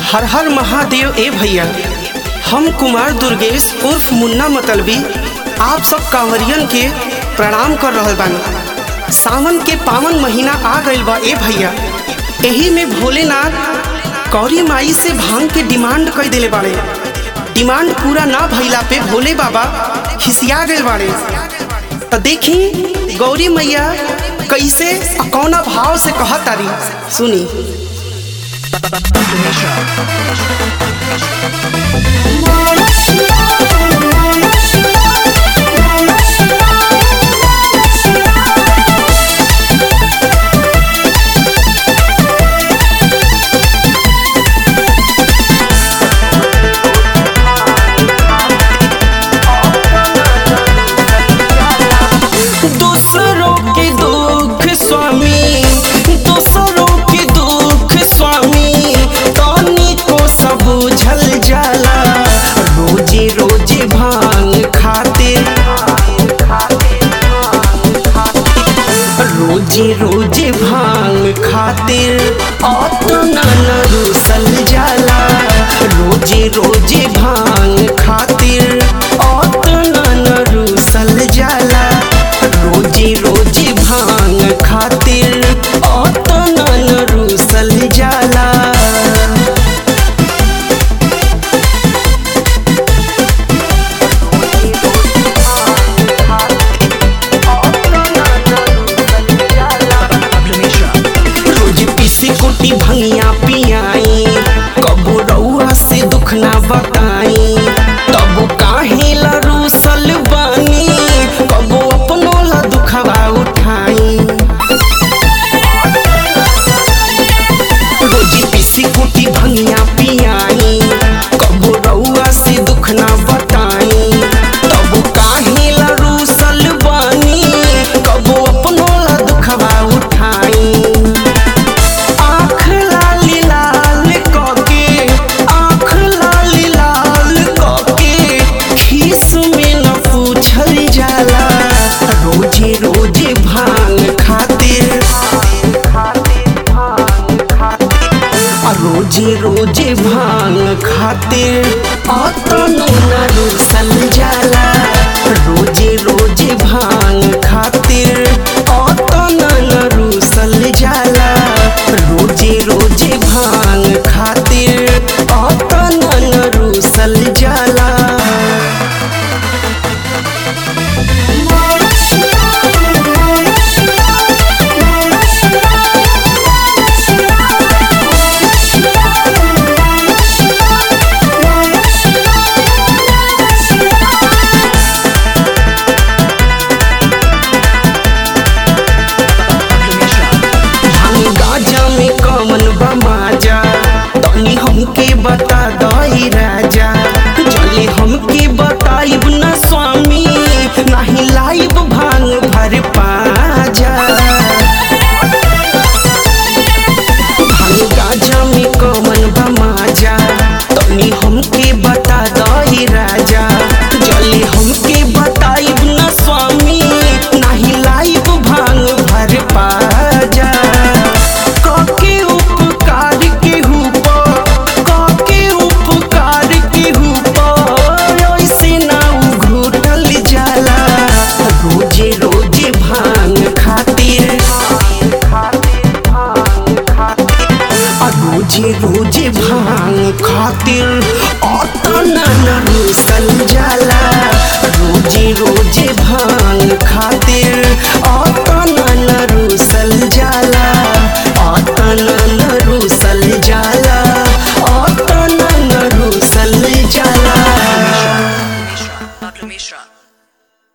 हर हर महादेव ए भैया हम कुमार दुर्गेश उर्फ मुन्ना मतलबी आप सब कांवरियन के प्रणाम कर रहल बानी सावन के पावन महीना आ गइल बा ए भैया एही में भोलेनाथ कौरी माई से भांग के डिमांड कर दिले बाड़े डिमांड पूरा ना भइला पे भोले बाबा खिसिया गए बाड़े तो देखी गौरी मैया कैसे आ कौना भाव से कहत तारी सुनी दूसरों के दुख स्वामी दूसरों के दुख स्वामी तनी को सब बुझल जाला रोजे रोजे भांग खाते रोजे रोजे भांग खातिर अतना न रूसल जाला रोजे रोजे भांग खातिर अतना न रूसल जाला रोजे रोजे भांग खातिर अतना न रूसल जाला रोज पीसी कुटी भंगिया पियाई कबो रउआ से दुख ना बताई तब काहे ला रूसल बानी कबो अपनो ला दुखवा उठाई रोज पीसी कुटी भंगिया पियाई कबो रउआ से दुख ना बताई तब काहे ला रूसल बानी कबो अपनो ला दुखवा उठाई आँख लाली लाल कके आँख लाली लाल कके खीस में न पूछल जाला रोजे रोजे भांग खातिर आ रोजे रोजे भांग खातिर अतनो न रूसल जाला रोजे रोजे भांग खातिर अतना न रूसल जाला रोजे रोजे भांग खातिर अतना न रूसल जाला भांग गाजा में कवन बा माजा तनी हमके बता दई राजा जले हमके बताइब न स्वामी नाही लाइब भांग भर पाजा भांग गाजा में कवन बा माजा तनी हमके बता दई राजा जले हमके बताइब न स्वामी नाही लाइब भांग भर पाजा काके उपकार के हुप काके उपकार के हुप ऐसे ना घुटल जाला रोजे रोजे भांग खातिर आ रोजे रोजे भांग खातिर अतना न रूसल जाला रोजे रोजे